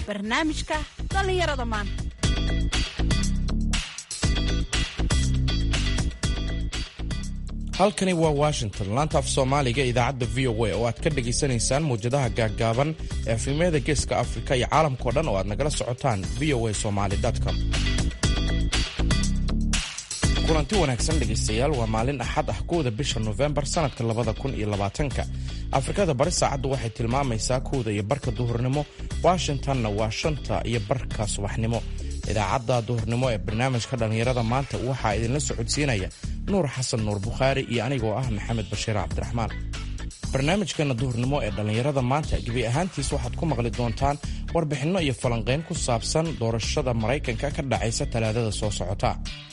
barnaamijka dhallinyarada maanta halkani waa washington laanta af soomaaliga idaacadda v o a oo aad ka dhagaysanaysaan mawjadaha gaaggaaban ee efrimyada geeska afrika iyo caalamkao dhan oo aad nagala socotaan v o a somalycom kulanti wanaagsan dhegaystayaal waa maalin axad ah kowda bisha nofembar sannadka labada kun iyo labaatanka afrikada bari saacaddu waxay tilmaamaysaa kowda iyo barka duhurnimo washingtonna waa shanta iyo barka subaxnimo idaacadda duhurnimo ee barnaamijka dhallinyarada maanta waxaa idinla socodsiinaya nuur xasan nuur bukhaari iyo anigoo ah maxamed bashiir cabdiraxmaan barnaamijkeenna duhurnimo ee dhallinyarada maanta gebi ahaantiis waxaad ku maqli doontaan warbixinno iyo falanqayn ku saabsan doorashada maraykanka ka dhacaysa talaadada soo socota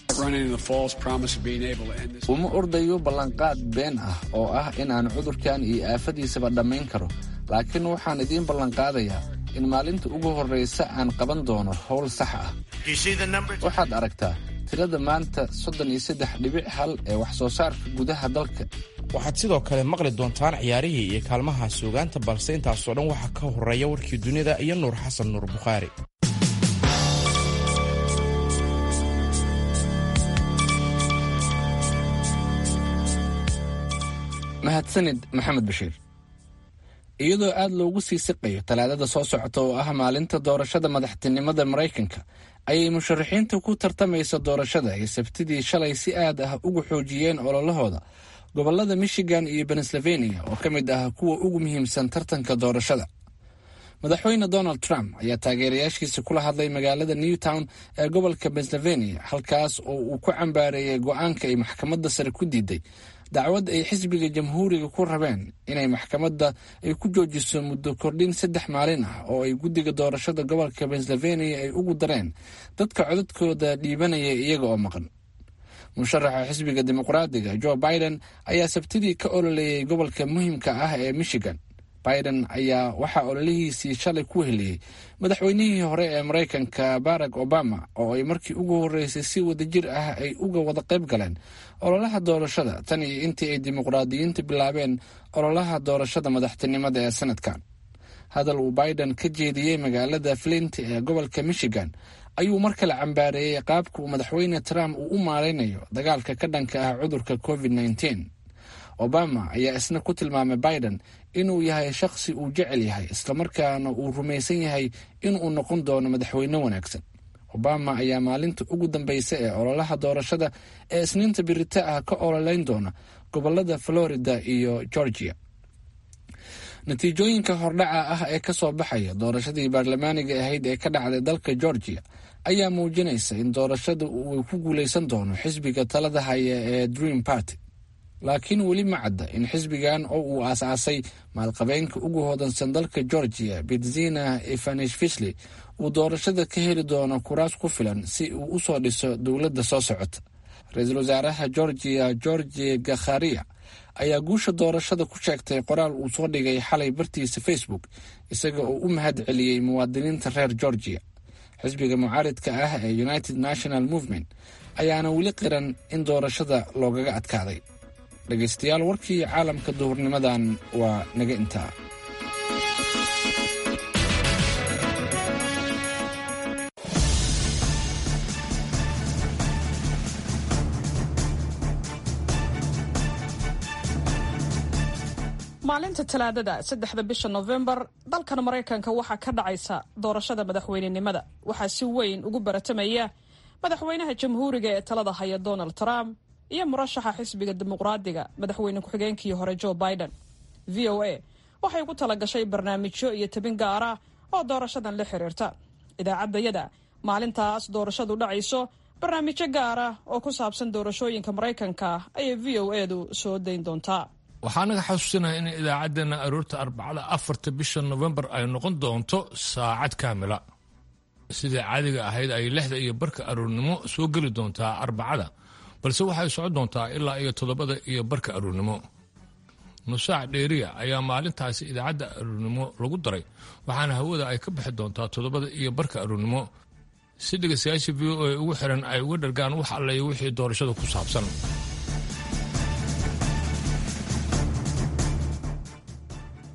uma ordayo ballanqaad been ah oo ah in aan cudurkan iyo aafadiisaba dhammayn karo laakiin waxaan idiin ballanqaadayaa in maalinta ugu horraysa aan qaban doono howl sax ah waxaad aragtaa tirada maanta soddon iyo saddex dhibic hal ee wax soo saarka gudaha dalka waxaad sidoo kale maqli doontaan ciyaarihii iyo kaalmaha suugaanta balse intaasoo dhan waxaa ka horreeya warkii dunida iyo nuur xasan nuur bukhaari mahadsanid maxamed bashiir iyadoo aad loogu sii siqayo talaadada soo socota oo ah maalinta doorashada madaxtinimada maraykanka ayay musharaxiinta ku tartamaysa doorashada ay sabtidii shalay si aad ah ugu xoojiyeen ololahooda gobolada michigan iyo pennsylvania oo ka mid ah kuwa ugu muhiimsan tartanka doorashada madaxweyne donald trump ayaa taageerayaashiisa kula hadlay magaalada newtown ee gobolka pennsylvania halkaas oo uu ku cambaareeyey go-aanka ay maxkamadda sare ku diiday dacwad ay xisbiga jamhuuriga ku rabeen inay maxkamadda ay ku joojiso muddo kordhin saddex maalin ah oo ay guddiga doorashada gobolka pennsylvania ay ugu dareen dadka codadkooda dhiibanaya iyaga oo maqan musharaxa xisbiga dimuqraadiga joe biden ayaa sabtidii ka ololeeyey gobolka muhiimka ah ee michigan biden ayaa waxaa ololihiisii shalay ku heliyey madaxweynihii hore ee maraykanka barack obama oo ay markii ugu horreysay si wadajir ah ay uga wada qayb galeen ololaha doorashada tan iyo intii ay dimuqraadiyiinta bilaabeen ololaha doorashada madaxtinimada ee sanadkan hadal uu biden ka jeediyey magaalada flint ee gobolka michigan ayuu mar kale cambaareeyey qaabka uu madaxweyne trump uu u maaraynayo dagaalka ka dhanka ah cudurka covid nteen obama ayaa isna ku tilmaamay biden inuu yahay shakhsi uu jecel yahay islamarkaana uu rumaysan yahay inuu noqon doono madaxweyne wanaagsan obama ayaa maalinta ugu dambeysa ee ololaha doorashada ee isniinta birita ah ka ololeyn doona gobolada florida iyo georgia natiijooyinka hordhaca ah ee kasoo baxaya doorashadii baarlamaaniga ahayd ee ka dhacday dalka georgia ayaa muujinaysa in doorashada uu ku guuleysan doono xisbiga talada haya ee dream party laakiin weli ma cadda in xisbigan oo uu aas-aasay maalqabeenka ugu hodansan dalka georgia bedzina ivanishvili uu doorashada ka heli doono kuraas ku filan si uu u soo dhiso dowladda soo socota ra-iisul wasaaraha georgia georgi gakharia ayaa guusha doorashada ku sheegtay qoraal uu soo dhigay xalay bartiisa facebook isaga oo u mahad celiyey muwaadiniinta reer georgia xisbiga mucaaridka ah ee united national movement ayaana weli qiran in doorashada loogaga adkaaday dhegaystayaal warkii caalamka duhurnimadan waa naga intaa maalinta talaadada saddexda bisha nofembar dalkan maraykanka waxaa ka dhacaysa doorashada madaxweynenimada waxaa si weyn ugu baratamaya madaxweynaha jamhuuriga ee talada haya donald trump iyo murashaxa xisbiga dimuqraadiga madaxweyne ku-xigeenkii hore joe biden v o a waxay ku tala gashay barnaamijyo iyo tabin gaara oo doorashadan la xiriirta idaacaddayada maalintaas doorashadu dhacayso barnaamijyo gaara oo ku saabsan doorashooyinka maraykanka ayay v o edu soo dayn doontaa waxaa naga xasuusinaya in idaacaddeenna aroorta arbacada afarta bisha nofembar ay noqon doonto saacad kaamila sidai caadiga ahayd ay lixda iyo barka aroornimo soo geli doontaa arbacada balse waxay socon doontaa ilaa iyo toddobada iyo barka aroornimo nusaac dheeriya ayaa maalintaasi idaacadda aroornimo lagu daray waxaana hawada ay ka bixi doontaa toddobada iyo barka aroornimo si dhegaystayaasha v o a ugu xiran ay uga dhargaan wax alleeyo wixii doorashada ku saabsan waxaa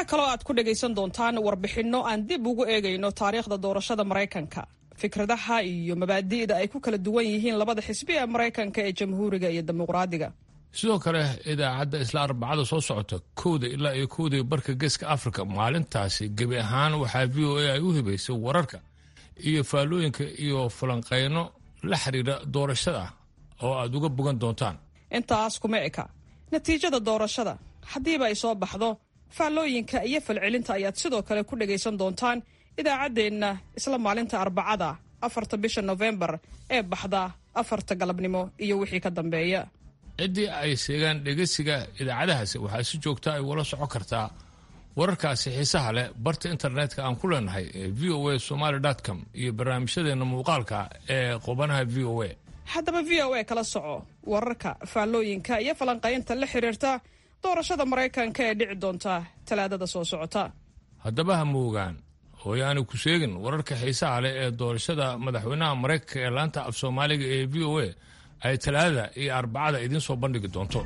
kaloo aad ku dhagaysan doontaan warbixinno aan dib ugu eegayno taariikhda doorashada maraykanka fikradaha iyo mabaadi'da ay ku kala duwan yihiin labada xisbi ee maraykanka ee jamhuuriga iyo dimuqraadiga sidoo kale idaacadda isla arbacada soo socota kowda ilaa iyo kowda barka geeska afrika maalintaasi gebi ahaan waxaa v o a ay u hibaysay wararka iyo faallooyinka iyo falanqeyno la xiriira doorashada oo aad uga bogan doontaan intaas kuma eka natiijada doorashada haddiiba ay soo baxdo faallooyinka iyo falcelinta ayaad sidoo kale ku dhagaysan doontaan idaacaddeenna isla maalinta arbacada afarta bisha nofembar ee baxda afarta galabnimo iyo wixii ka dambeeya ciddii ay seegaan dhegeysiga idaacadahaasi waxaa si joogta ay wala socon kartaa wararkaasi xiisaha leh barta internetka aan ku leenahay ee v o a somaly com iyo barnaamijyadeena muuqaalka ee qubanaha v o a haddaba v o a kala soco wararka faallooyinka iyo falanqaynta la xiriirta doorashada maraykanka ee dhici doonta talaadada soo socota haddaba ha moogaan hooyaani ku sheegin wararka xiisaha leh ee doorashada madaxweynaha maraykanka ee laanta af soomaaliga ee v o a ay talaadada iyo arbacada idiin soo bandhigi doonto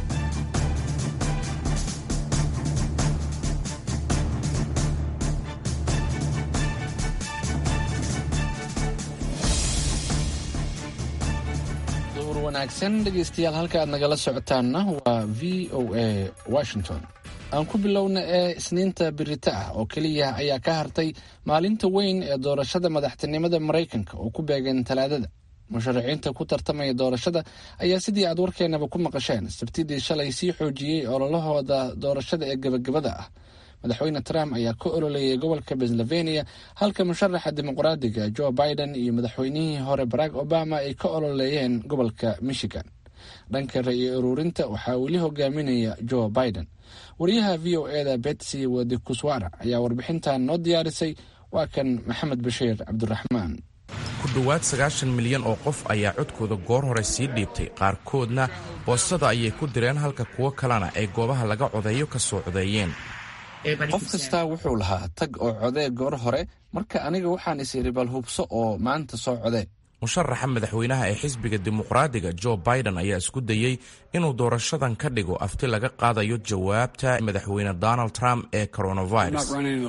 duhur wanaagsan dhegaystayaal halka aad nagala socotaanna waa v o a washington aan ku bilowna ee isniinta birita ah oo keliya ayaa ka hartay maalinta weyn ee doorashada madaxtinimada maraykanka oo ku beegan talaadada musharaxiinta ku tartamaya doorashada ayaa sidii aad warkeenaba ku maqasheen sabtidii shalay sii xoojiyey ololahooda doorashada ee gebagabada ah madaxweyne trump ayaa ka ololeeyay gobolka pennsylvania halka musharaxa dimuqraadiga joe biden iyo madaxweynihii hore barack obama ay ka ololeeyeen gobolka michigan dhanka ra-iyo ururinta waxaa weli hogaaminaya joe biden wariyaha v o eda betsy wadikuswara ayaa warbixintan noo diyaarisay waa kan maxamed bashiir cabdiraxmaan ku dhowaad sagaashan milyan oo qof ayaa codkooda goor hore sii dhiibtay qaarkoodna boostada ayay ku direen halka kuwo kalena ay goobaha laga codeeyo ka soo codeeyeen qof kastaa wuxuu lahaa tag oo codee goor hore marka aniga waxaan is iri bal hubso oo maanta soo codee musharaxa madaxweynaha ee xisbiga dimuqraadiga joe biden ayaa isku dayey inuu doorashadan ka dhigo afti laga qaadayo jawaabta madaxweyne donald trump ee coronavirus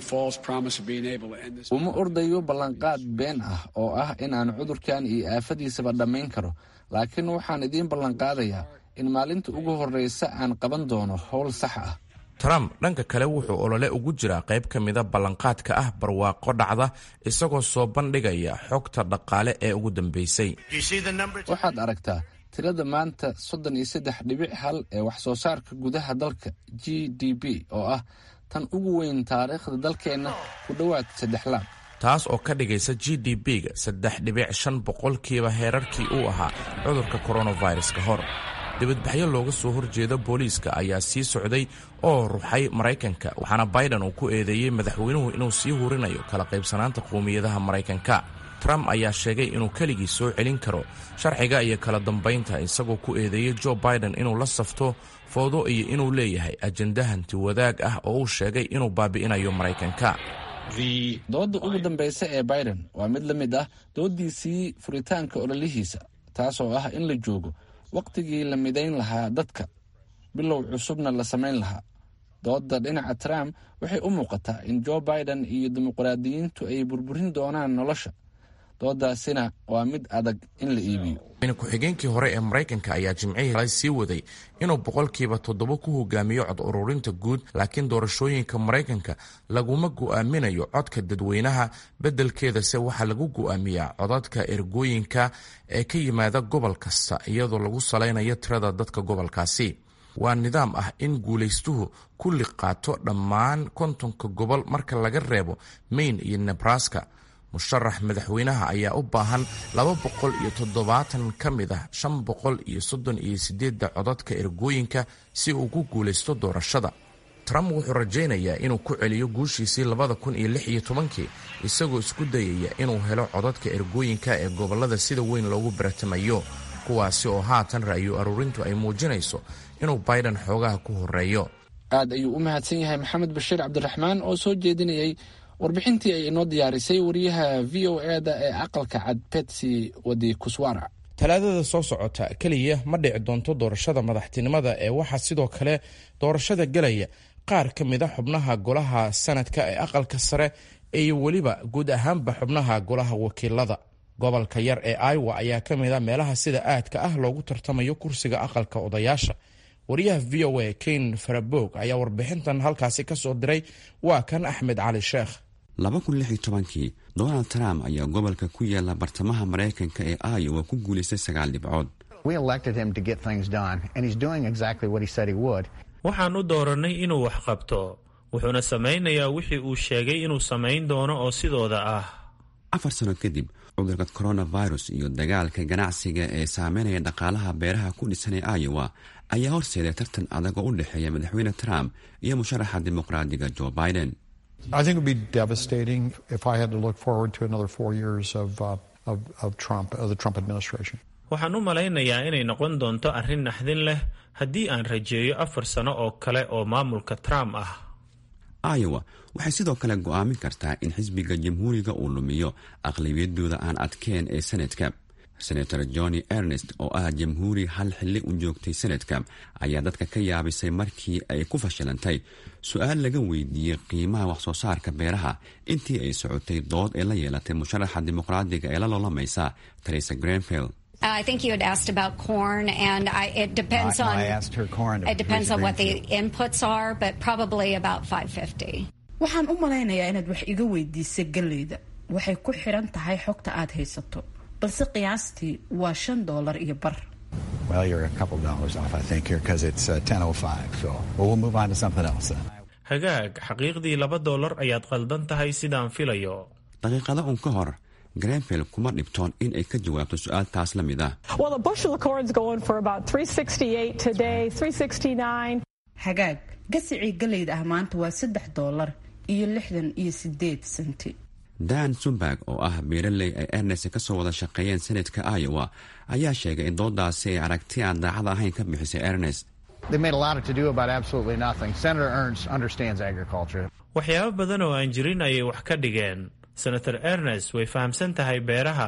uma ordayo ballanqaad been ah oo ah inaan cudurkan iyo aafadiisaba dhammayn karo laakiin waxaan idiin ballanqaadayaa in maalinta ugu horreysa aan qaban doono howl sax ah trump dhanka kale wuxuu olole ugu jiraa qayb ka mida ballanqaadka ah barwaaqo dhacda isagoo soo bandhigaya xogta dhaqaale ee ugu dambeysay waxaad aragtaa tirada maanta soddon iyo saddex dhibic hal ee wax soo saarka gudaha dalka g d b oo ah tan ugu weyn taariikhda dalkeenna ku dhowaad saddex laab taas oo ka dhigaysa g d b-ga saddex dhibic shan boqolkiiba heerarkii uu ahaa cudurka coronavirus ka hor dibadbaxyo looga soo horjeeda booliiska ayaa sii socday oo ruxay maraykanka waxaana biden uu ku eedeeyey madaxweynuhu inuu sii hurinayo kala qaybsanaanta qowmiyadaha maraykanka trump ayaa sheegay inuu keligii soo celin karo sharciga iyo kala dambaynta isagoo ku eedeeyey joe biden inuu la safto foodo iyo inuu leeyahay ajenda hanti wadaag ah oo uu sheegay inuu baabi'inayo maraykanka doodda ugu dambaysa ee biden waa mid la mid ah dooddiisii furitaanka ololihiisa taasoo ah in la joogo wakhtigii la midayn lahaa dadka bilow cusubna la samayn lahaa doodda dhinaca trump waxay u muuqataa in joe biden iyo dimuqraadiyiintu ay burburin doonaan nolosha dooddaasina waa mid adag in la iibiyo ku-xigeenkii hore ee maraykanka ayaa jimcihii sii waday inuu boqolkiiba toddoba ku hogaamiyo cod ururinta guud laakiin doorashooyinka maraykanka laguma go'aaminayo codka dadweynaha beddelkeedase waxaa lagu go'aamiyaa codadka ergooyinka ee ka yimaada gobol kasta iyadoo lagu salaynayo tirada dadka gobolkaasi waa nidaam ah in guulaystuhu kulli qaato dhammaan kontonka gobol marka laga reebo maine iyo nebraska musharax madaxweynaha ayaa u baahan laba boqol iyo toddobaatan ka mid ah shan boqol iyo soddon iyo sideedda codadka ergooyinka si uu ku guulaysto doorashada trump wuxuu rajaynayaa inuu ku celiyo guushiisii labada kun iyo lix iyo tobankii isagoo isku dayaya inuu helo codadka ergooyinka ee gobollada sida weyn loogu baratamayo kuwaasi oo haatan ra'yo aruurintu ay muujinayso inuu biden xoogaha ku horeeyo aad ayuu u mahadsan yahay maxamed bashiir cabdiraxmaan oo soo jeedinayay warbixintii ay inoo diyaarisay wariyaha v o e da ee aqalka cad betsy wadi kuswara talaadada soo socota keliya ma dhici doonto doorashada madaxtinimada ee waxaa sidoo kale doorashada gelaya qaar ka mida xubnaha golaha sanadka ee aqalka sare iyo weliba guud ahaanba xubnaha golaha wakiilada gobolka yar ee iowa ayaa ka mid a meelaha sida aadka ah loogu tartamayo kursiga aqalka odayaasha wariyaha v o a ken farabog ayaa warbixintan halkaasi ka soo diray waa kan axmed cali sheekh kii donald trump ayaa gobolka ku yaala bartamaha maraykanka ee iowa ku guulaystay sagaal dhibcood waxaan u doorannay inuu wax qabto wuxuuna samaynayaa wixii uu sheegay inuu samayn doono oo sidooda ah afar sano kadib cudurka coronavirus iyo dagaalka ganacsiga ee saameynaya dhaqaalaha beeraha ku dhisan ee iowa ayaa horseeday tartan adag oo u dhexeeya madaxweyne trump iyo musharaxa dimuqraadiga joe biden waxaan u malaynayaa inay noqon doonto arrin naxdin leh haddii aan rajeeyo afar sano oo kale oo maamulka trump ah iowa waxay sidoo kale go'aamin kartaa in xisbiga jamhuuriga uu lumiyo aqlabiyadooda aan adkeen ee senadka senator johnny ernest oo ah jamhuuri hal xilli u joogtay senadka ayaa dadka ka yaabisay markii ay ku fashilantay su-aal laga weydiiyey qiimaha waxsoo saarka beeraha intii ay socotay dood ee la yeelatay musharaxa dimuqraadiga ee la loolamaysa teresa grenfield I think you had asked about corn, and I, it depends I, on. I asked her corn. It depends on what the inputs are, but probably about 550. waxaan u malaynayaa inaad wax iga weydiisay galleyda waxay ku xiran tahay xogta aad haysato balse qiyaastii waa shan doolar iyo bar Well, you're a couple dollars off, I think, here because it's uh, 10:05. So, well, we'll move on to something else then. hagaag xaqiiqdii laba doolar ayaad qaldan tahay sidaan filayo daqiiqada un ka hor grenfield kuma dhibtoon in ay ka jawaabto su-aaltaas la mid ah Well, a bushel of corn's going for about 368 today, 369. hagaag gasicii galleyda ah maanta waa saddex doolar iyo lixdan iyo sideed senti dan sumberg oo ah beeraley ay ernest ka soo wada shaqeeyeen senadka iowa ayaa sheegay in doodaasi ay aragti aan daacad ahayn ka bixisay ernest They made a lot of to do about absolutely nothing. Senator Ernst understands agriculture. waxyaabo badan oo aan jirin ayay wax ka dhigeen senator ernest way fahamsan tahay beeraha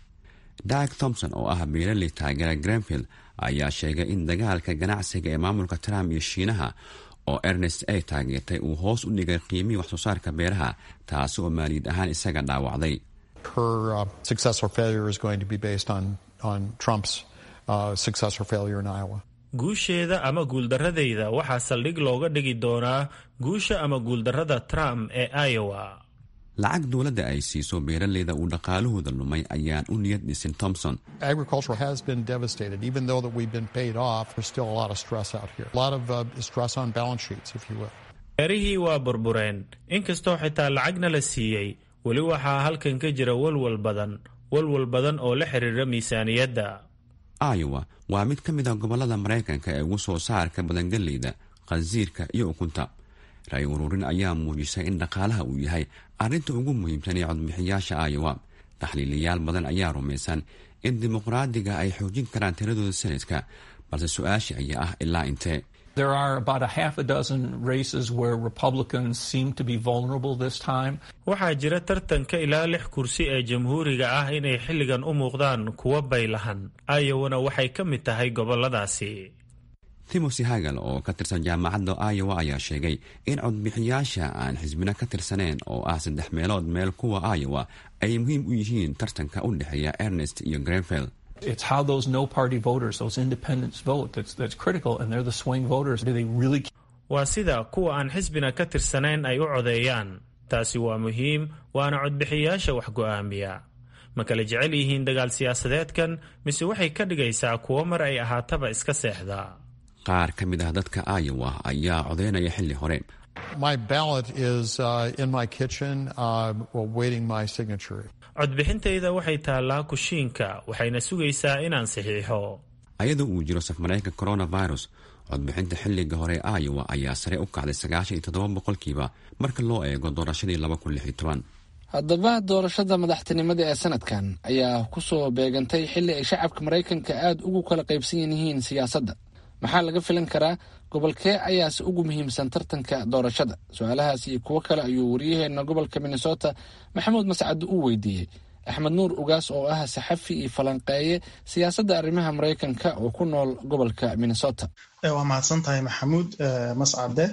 dag thompson oo ah beeraley taageera grenfield ayaa sheegay in dagaalka ganacsiga ee maamulka trump iyo shiinaha oo ernest ay taageertay uu hoos u dhigay qiimihii waxsoo saarka beeraha taasi oo maaliyad ahaan isaga dhaawacday her uh, success or failure is going to be based on on Trump's uh, success or failure in Iowa. guusheeda ama guuldaradayda waxaa saldhig looga dhigi doonaa guusha ama guuldarrada trump ee iowa lacag dowladda ay siiso beeraleyda uu dhaqaalahooda lumay ayaan u niyad dhisin thompson Agriculture has been devastated. Even though that we've been paid off, there's still a lot of stress out here. A lot of uh, stress on balance sheets, if you will. beerihii waa burbureen inkastoo xitaa lacagna la siiyey weli waxaa halkan ka jira walwal badan walwal badan oo la xiriira miisaaniyadda iowa waa mid ka mid ah gobollada maraykanka ee ugu soo saarka badan galleyda qansiirka iyo ukunta ra-y ururin ayaa muujisay in dhaqaalaha uu yahay arrinta ugu muhiimsan ee codbixiyaasha iowa taxliiliyaal badan ayaa rumaysan in dimuqraadiga ay xoojin karaan tiradooda sanadka balse su-aasha ayaa ah ilaa intee There are about a half a dozen races where Republicans seem to be vulnerable this time. waxaa jira tartanka ilaa lix kursi ee jamhuuriga ah inay xilligan u muuqdaan kuwa baylahan iowana waxay ka mid tahay gobolladaasi timothy hagal oo ka tirsan jaamacadda iowa ayaa sheegay in codbixiyaasha aan xisbina ka tirsaneen oo ah saddex meelood meel kuwa iowa ay muhiim u yihiin tartanka u dhexeeya ernest iyo grenfield It's how those no party voters, those independents vote that's, that's critical, and they're the swing voters. Do they really waa sida kuwa aan xisbina ka tirsanayn ay u codeeyaan taasi waa muhiim waana codbixiyaasha wax go'aamiya ma kala jecel yihiin dagaal siyaasadeedkan mise waxay ka dhigaysaa kuwo mar ay ahaataba iska seexda qaar ka mid ah dadka iowa ayaa codeynaya xilli hore My ballot is uh, in my kitchen, uh, awaiting my signature. codbixintayda waxay taallaa kushiinka waxayna sugaysaa inaan saxiixo ayadoo uu jiro safmareenka coronavirus codbixinta xilliga hore ee iowa ayaa sare u kacday sagaashan iyo toddoba boqolkiiba marka loo eego doorashadii laba kun lix iyo toban haddaba doorashada madaxtinimada ee sanadkan ayaa kusoo beegantay xilli ay shacabka maraykanka aada ugu kala qaybsan yihiin siyaasadda maxaa laga filan karaa gobolkee ayaase ugu muhiimsan tartanka doorashada su-aalahaas iyo kuwo kale ayuu waryaheena gobolka minnesota maxamuud mascad u weydiiyey axmed nuur ugaas oo ah saxafi iyo falanqeeye siyaasadda arrimaha maraykanka oo ku nool gobolka minnesota waa mahadsan tahay maxamuud mascade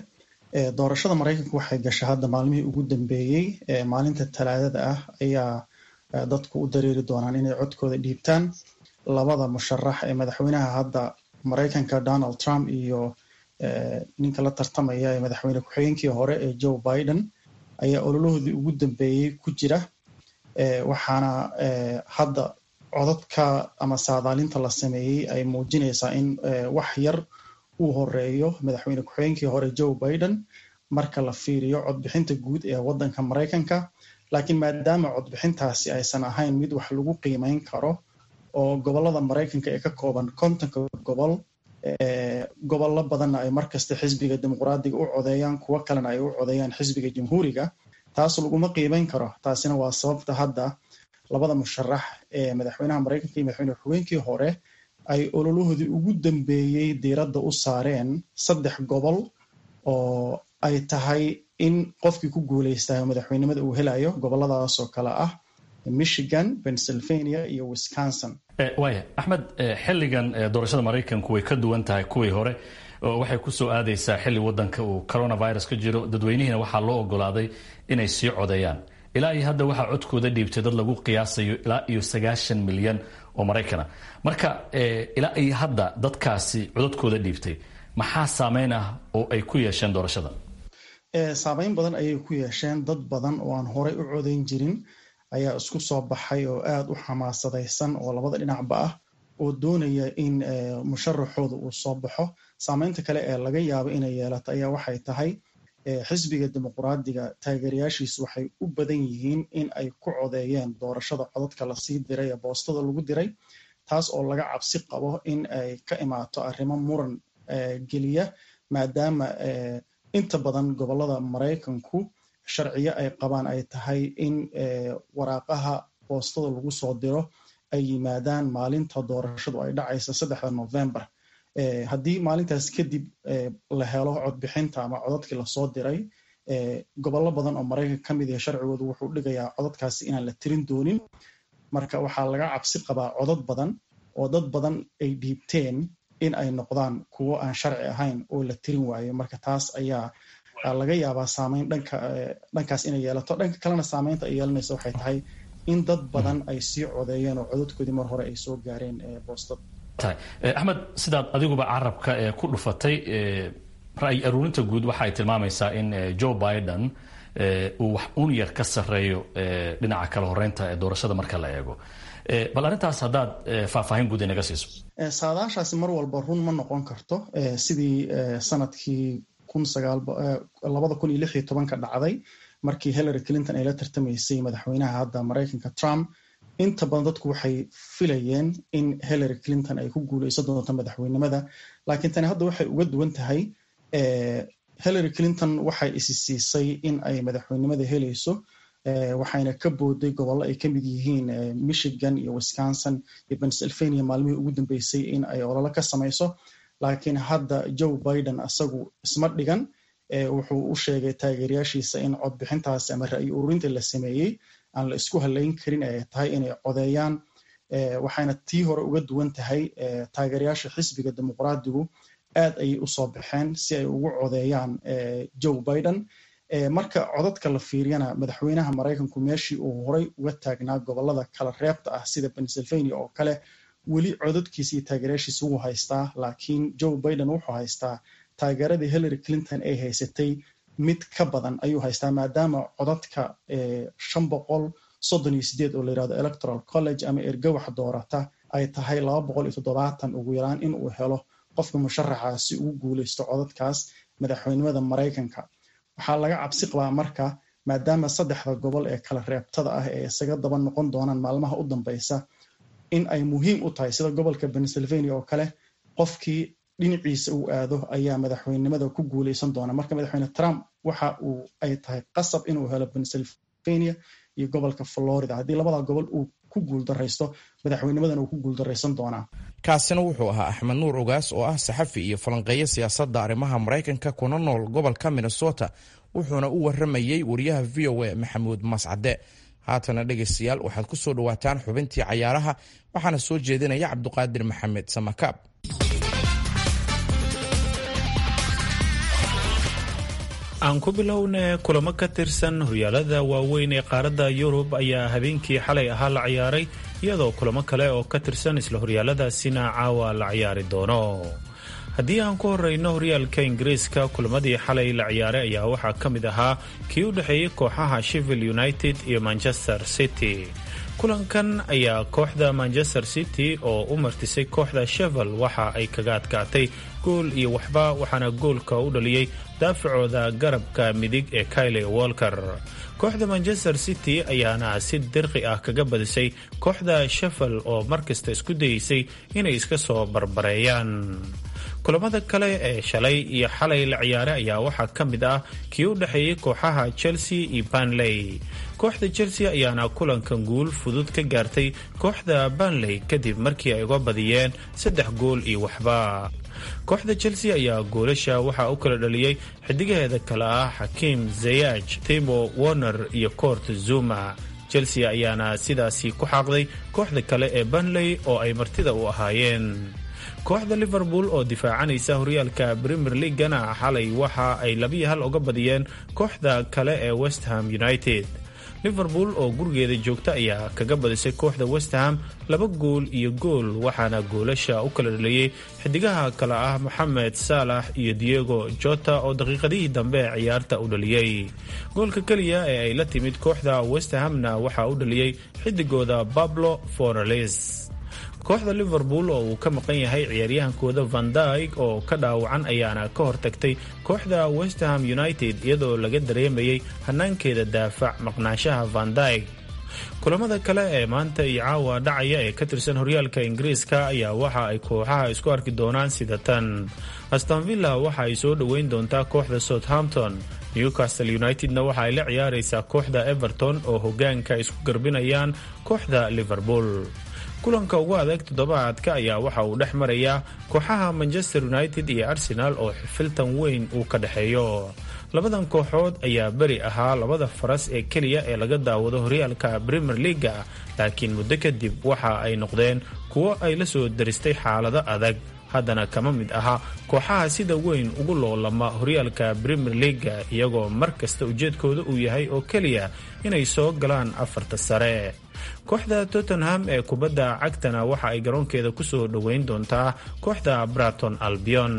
doorashada maraykanka waxay gashay hadda maalmihii ugu dambeeyey maalinta talaadada ah ayaa dadku u dareeri doonaan inay codkooda dhiibtaan labada musharax ee madaxweynaha hadda maraykanka donald trump iyo ninka la tartamaya ee madaxweyne ku-xigeenkii hore ee joe biden ayaa ololahoodii ugu dambeeyey ku jira waxaana hadda codadka ama saadaalinta la sameeyey ay muujinaysaa in wax yar uu horeeyo madaxweyne ku-xigeenkii hore joe biden marka la fiiriyo codbixinta guud ee waddanka maraykanka laakiin maadaama codbixintaasi aysan ahayn mid wax lagu qiimeyn karo oo gobolada maraykanka ee ka kooban kontonka gobol gobollo badanna ay markasta xisbiga dimuqraadiga u codeeyaan kuwo kalena ay u codeeyaan xisbiga jamhuuriga taas laguma qiimeyn karo taasina waa sababta hadda labada musharax ee madaxweynaha maraykanka iyo madaxweyne ku-xigeenkii hore ay ololahoodii ugu dambeeyey diiradda u saareen saddex gobol oo ay tahay in qofkii ku guuleystayo madaxweynimada uu helayo goboladaas oo kale ah michigan pennsylvania iyo wisconsin waaya axmed xilligan doorashada maraykanku way ka duwan tahay kuwii hore oo waxay ku soo aadaysaa xilli wadanka uu coronavirus ka jiro dadweynihiina waxaa loo ogolaaday inay sii codeeyaan ilaa iyo hadda waxaa codkooda dhiibtay dad lagu qiyaasayo ilaa iyo sagaashan milyan oo maraykana marka ilaa iyo hadda dadkaasi codadkooda dhiibtay maxaa saameyn ah oo ay ku yeesheen doorashada saameyn badan ayay ku yeesheen dad badan oo aan horey u codeyn jirin ayaa isku soo baxay oo aada u xamaasadaysan oo labada dhinacba ah oo doonaya in musharaxooda uu soo baxo saameynta kale ee laga yaabo inay yeelato ayaa waxay tahay xisbiga dimuqraadiga taageerayaashiisu waxay u badan yihiin in ay ku codeeyeen doorashada codadka lasii diray ee boostada lagu diray taas oo laga cabsi qabo in ay ka imaato arrimo muran geliya maadaama inta badan gobolada maraykanku sharciyo ay qabaan ay tahay in waraaqaha boostada lagu soo diro ay yimaadaan maalinta doorashadu ay dhacaysa saddexda november haddii maalintaas kadib la helo codbixinta ama codadkii lasoo diray gobollo badan oo maraykanka ka mid yahe sharcigoodu wuxuu dhigayaa codadkaasi inaan la tirin doonin marka waxaa laga cabsi qabaa codad badan oo dad badan ay dhiibteen in ay noqdaan kuwo aan sharci ahayn oo la tirin waayo marka taas ayaa laga yaabaa saameyn dhanka dhankaas inay yeelato dhanka kalena saameynta ay yeelanaysa waxay tahay in dad badan ay sii codeeyeen oo codadkoodii mar hore ay soo gaareen boostada axmed sidaad adiguba carabka ee ku dhufatay ra'yi aruurinta guud waxa ay tilmaamaysaa in joe biden uu wax un yar ka sarreeyo dhinaca kala horeynta ee doorashada marka la eego bal arrintaas haddaad faahfaahin guud inaga siiso saadaashaasi mar walba run ma noqon karto sidii sanadkii labada kun iyo lix iyo tobanka dhacday markii hillary clinton ay la tartamaysay madaxweynaha hadda maraykanka trump inta badan dadku waxay filayeen in hillary clinton ay ku guuleysan doonto madaxweynimada laakiin tani hadda waxay uga duwan tahay hillary clinton waxay isi siisay in ay madaxweynimada helayso waxayna ka booday gobollo ay kamid yihiin michigan iyo wisconsin iyo pennsylvania maalmihii ugu dambeysay in ay ololo ka samayso laakiin hadda joe biden isagu isma dhigan wuxuu u sheegay taageerayaashiisa in codbixintaasi ama ra'yi ururinta la sameeyey aan la isku halayn karin ay tahay inay codeeyaan waxayna tii hore uga duwan tahay taageerayaasha xisbiga dimuqraadigu aad ayay usoo baxeen si ay ugu codeeyaan joe biden marka codadka la fiiriyana madaxweynaha maraykanku meeshii uu horey uga taagnaa gobolada kala reebta ah sida pennsylvania oo kale weli codadkiisa iyo taageerayaashiisa wuu haystaa laakiin joe biden wuxuu haystaa taageeradii hillary clinton ay haysatay mid ka badan ayuu haystaa maadaama codadka shan boqol soddon iyo sideed oo la yirahdo electoral college ama ergawax doorata ay tahay laba boqol iyo toddobaatan ugu yaraan in uu helo qofka musharaxaasi ugu guuleysto codadkaas madaxweynimada maraykanka waxaa laga cabsi qabaa marka maadaama saddexda gobol ee kala reebtada ah ee isaga daba noqon doonaan maalmaha u dambeysa in ay muhiim u tahay sida gobolka pennsylvania oo kale qofkii dhinaciisa uu aado ayaa madaxweynenimada ku guuleysan doona marka madaxweyne trump waxa uu ay tahay qasab inuu helo pennsylvania iyo gobolka florida haddii labada gobol uu ku guuldaraysto madaxweynimadan uu ku guuldaraysan doonaa kaasina wuxuu ahaa axmed nuur ogaas oo ah saxafi iyo falanqeeyo siyaasadda arrimaha maraykanka kuna nool gobolka minnesota wuxuuna u waramayey wariyaha v o a maxamuud mascade haatana dhegaystayaal waxaad ku soo dhowaataan xubintii cayaaraha waxaana soo jeedinaya cabduqaadir maxamed samakaab aan ku bilowne kulamo ka tirsan horyaalada waaweyn ee qaaradda yurub ayaa habeenkii xalay ahaa la ciyaaray iyadoo kulamo kale oo ka tirsan isla horyaaladaasina caawa la ciyaari doono haddii aan ku horeyno horyaalka ingiriiska kulamadii xalay la ciyaaray ayaa waxaa ka mid ahaa kii u dhexeeyey kooxaha sheffield united iyo manchester city kulankan ayaa kooxda manchester city oo u martisay kooxda shevel waxa ay kaga adkaatay gool iyo waxba waxaana goolka u dhaliyey daafacooda garabka midig ee kyle walker kooxda manchester city ayaana si dirqi ah kaga badisay kooxda shevel oo markasta isku dayeysay inay iska soo barbareeyaan kulamada kale ee shalay iyo xalay la ciyaaray ayaa waxaa ka mid ah kii u dhexeeyey kooxaha chelsea iyo banley kooxda chelsea ayaana kulankan guul fudud ka gaartay kooxda banley kadib markii ay uga badiyeen saddex gool iyo waxba kooxda chelsea ayaa goolasha waxaa u kala dhaliyey xidigaheeda kale ah xakiim zayaj timo warner iyo coort zuma chelsea ayaana sidaasi ku xaaqday kooxda kale ee banley oo ay martida u ahaayeen kooxda liverpool oo difaacanaysa horyaalka premier leagana xalay waxa ay labiyo hal uga badiyeen kooxda kale ee westham united liverpool oo gurigeeda joogta ayaa kaga badisay kooxda westham laba gool iyo gool waxaana goolasha u kala dhaliyey xidigaha kale ah moxamed saalax iyo diego jota oo daqiiqadihii dambe ee ciyaarta u dhaliyey goolka keliya ee ay la timid kooxda westhamna waxaa u dhaliyey xidigooda bablo forales kooxda liverpool oo uu ka maqan yahay ciyaaryahankooda vandyg oo ka dhaawacan ayaana ka hortagtay kooxda westham united iyadoo laga dareemayay hanaankeeda daafac maqnaanshaha vandyg kulamada kale ee maanta iyo caawa dhacaya ee ka tirsan horyaalka ingiriiska ayaa waxa ay kooxaha isku arki doonaan sida tan astonvilla waxa ay soo dhoweyn doontaa kooxda southampton newcastle unitedna waxa ay la ciyaaraysaa kooxda everton oo hogaanka isku garbinayaan kooxda liverpool kulanka ugu adeeg toddobaadka ayaa waxa uu dhex marayaa kooxaha manchester united iyo arsenal oo xifiltan weyn uu ka dhexeeyo labadan kooxood ayaa beri ahaa labada faras ee keliya ee laga daawado horyaalka premier leaga laakiin muddo kadib waxa ay noqdeen kuwo ay la soo daristay xaalado adag haddana kama mid aha kooxaha sida weyn ugu loolama horyaalka premier leaga iyagoo mar kasta ujeedkooda uu yahay oo keliya inay soo galaan afarta sare kooxda tottenham ee kubadda cagtana waxa ay garoonkeeda kusoo dhoweyn doontaa kooxda braton albion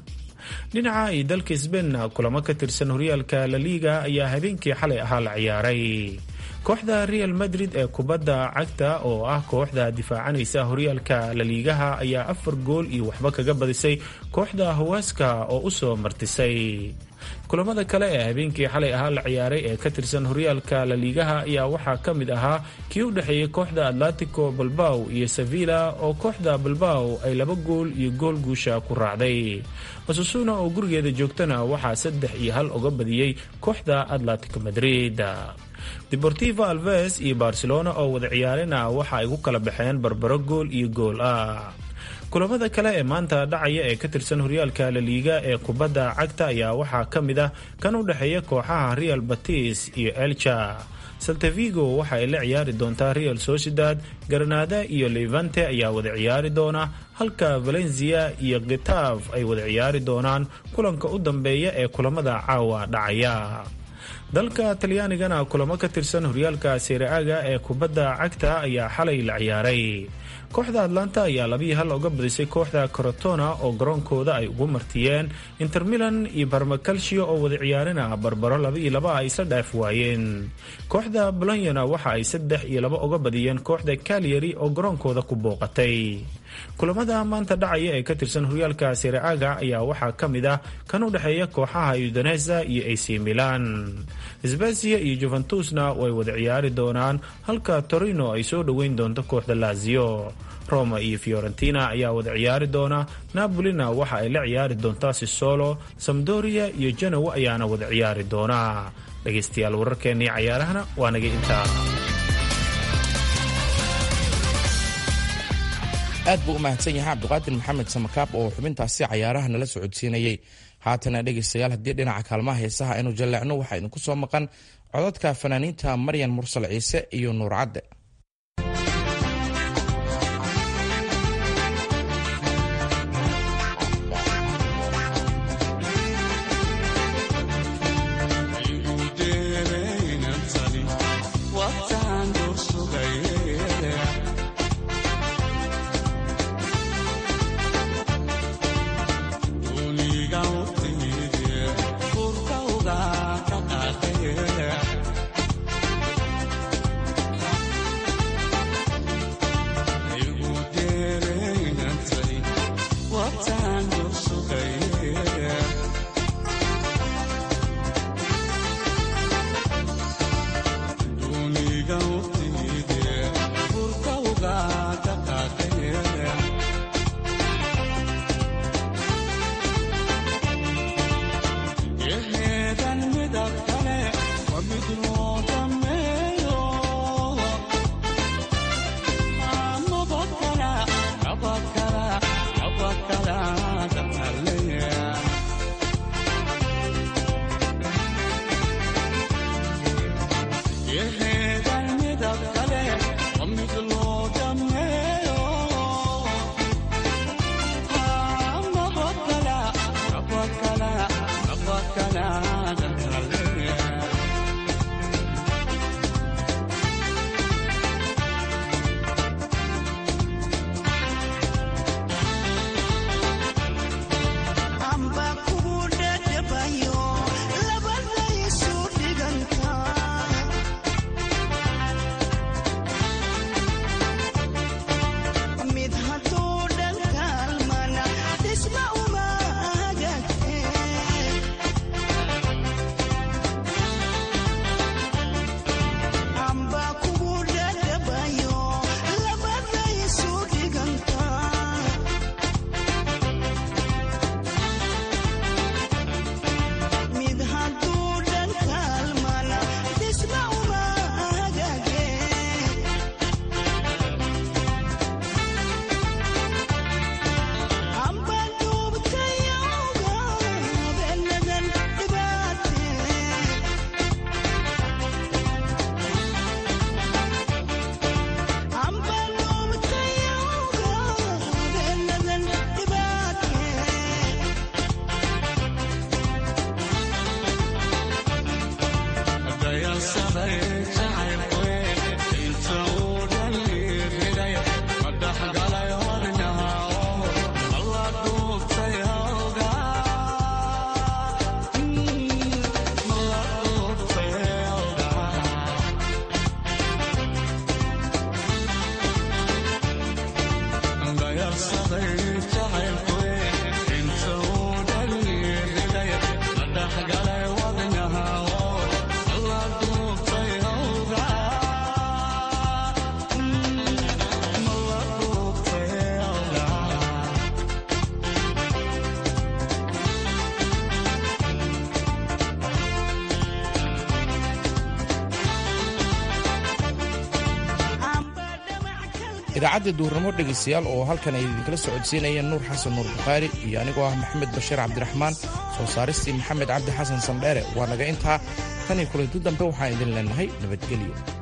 dhinaca iyo dalka sbainna kulamo ka tirsan horyaalka laliga ayaa habeenkii xalay ahaa la ciyaaray kooxda real madrid ee kubadda cagta oo ah kooxda difaacanaysa horyaalka laliigaha ayaa afar gool iyo waxba kaga badisay kooxda hawaaska oo u soo martisay kulamada kale ee habeenkii xalay ahaa la ciyaaray ee ka tirsan horyaalka laliigaha ayaa waxaa ka mid ahaa kii u dhexeeyey kooxda atletico balbaw iyo sevilla oo kooxda balbaw ay laba gool iyo gool guusha ku raacday masusuna oo gurigeeda joogtana waxaa saddex iyo hal uga badiyey kooxda atletico madrid deportivo alves iyo barcelona oo wada ciyaarena waxa ay ku kala baxeen barbaro gool iyo gool ah kulamada kale ee maanta dhacaya ee ka tirsan horyaalka laliiga ee kubadda cagta ayaa waxaa ka mid ah kan u dhexeeya kooxaha real batis iyo elcha saltavigo waxa ay la ciyaari doontaa real sociedad granada iyo levante ayaa wada ciyaari doona halka valencia iyo gitaf ay wada ciyaari doonaan kulanka u dambeeya ee kulamada caawa dhacaya dalka talyaanigana kulamo ka tirsan horyaalka sereaga ee kubadda cagta ayaa xalay la ciyaaray kooxda atlanta ayaa labiyi hal uga badisay kooxda corotona oo garoonkooda ay ugu martiyeen inter milan iyo barmacalcio oo wada ciyaarina barbaro laba iyo laba ay isla dhaaf waayeen kooxda bolonyana waxa ay saddex iyo laba uga badiyeen kooxda calyary oo garoonkooda ku booqatay kulamada maanta dhacaya ee ka tirsan horyaalka sereaga ayaa waxaa ka mid ah kan u dhexeeya kooxaha udonesa iyo ac milan sbasiya iyo juventusna way wada ciyaari doonaan halka torino ay soo dhoweyn doonto kooxda lazio roma iyo fiorentina ayaa wada ciyaari doona napolina waxa ay la ciyaari doontaa sisolo samdoria iyo genowa ayaana wada ciyaari doona dhegaystayaal wararkeennii cayaarahana waa naga intaa aad buu u mahadsan yahay cabdiqaadir maxamed samakaab oo xubintaasi cayaaraha nala socodsiinayey haatana dhegaystayaal haddii dhinaca kaalmaha heesaha aynu jalleecno waxaa idinku soo maqan codadka fanaaniinta maryan mursal ciise iyo nuur cadde idaacadda duurnimo dhegaystayaal oo halkan ay idinkala socodsiinayeen nuur xasan nuur bukhaari iyo anigoo ah maxamed bashiir cabdiraxmaan soo saaristii maxamed cabdi xasan sandheere waa naga intaa tan iyo kulanti dambe waxaan idin leenahay nabadgelyo